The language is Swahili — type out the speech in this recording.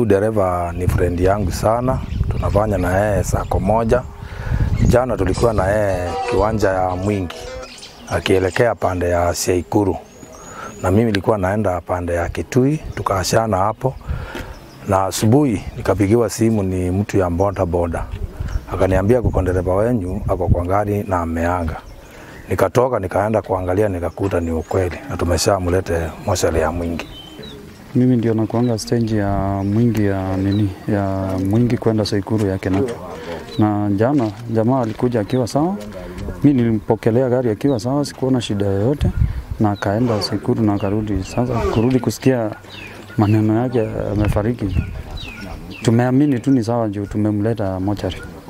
Huyu dereva ni friend yangu sana, tunafanya na yeye sako moja. Jana tulikuwa na yeye kiwanja ya Mwingi akielekea pande ya Siaikuru, na mimi nilikuwa naenda pande ya Kitui, tukaashana hapo, na asubuhi nikapigiwa simu, ni mtu ya boda boda, akaniambia kuko dereva wenyu ako kwa gari na ameaga. Nikatoka nikaenda kuangalia, nikakuta ni ukweli, na tumeshamlete moshari ya Mwingi. Mimi ndio nakuanga stage ya Mwingi ya nini ya Mwingi kwenda Saikuru ya Kenyatta. Na jana jamaa alikuja akiwa sawa, mi nilimpokelea gari akiwa sawa, sikuona shida yoyote, na akaenda Saikuru na akarudi. Sasa kurudi kusikia maneno yake amefariki, tumeamini tu ni sawa juu tumemleta mochari.